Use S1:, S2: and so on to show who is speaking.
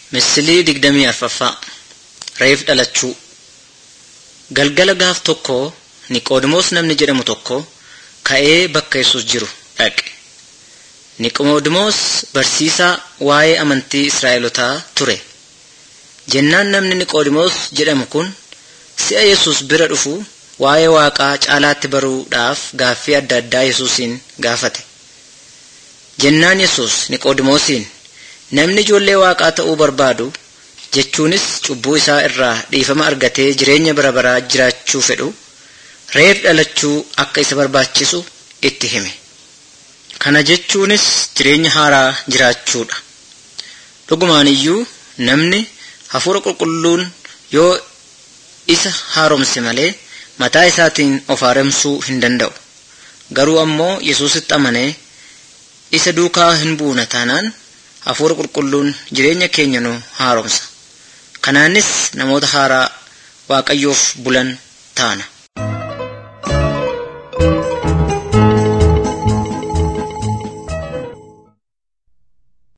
S1: Misilii digdamii arfaffaa Reef dhalachuu Galgala gaaf tokko Niqoodimoos namni jedhamu tokko ka'ee bakka Yesuus jiru dhaqe. Niqoodimoos barsiisaa waa'ee amantii Israa'elotaa ture. Jennaan namni Niqoodimoos jedhamu kun si'a Yesuus bira dhufu waa'ee Waaqaa caalaatti baruudhaaf gaaffii adda addaa Yesuusiin gaafate. Jennaan Yesuus Niqoodimoosiin namni ijoollee Waaqaa ta'uu barbaadu jechuunis cubbuu isaa irraa dhiifama argatee jireenya bara baraa jiraachuu fedhu reef dhalachuu akka isa barbaachisu itti hime. Kana jechuunis jireenya haaraa jiraachuudha. Dhugumaan iyyuu namni hafuura qulqulluun yoo isa haaromse malee mataa isaatiin of haaromsuu hin danda'u. Garuu ammoo Yesuusitti amanee isa duukaa hin buuna taanaan hafuura qulqulluun jireenya keenya nu haaromsa. Kanaanis namoota haaraa Waaqayyoof bulan taana.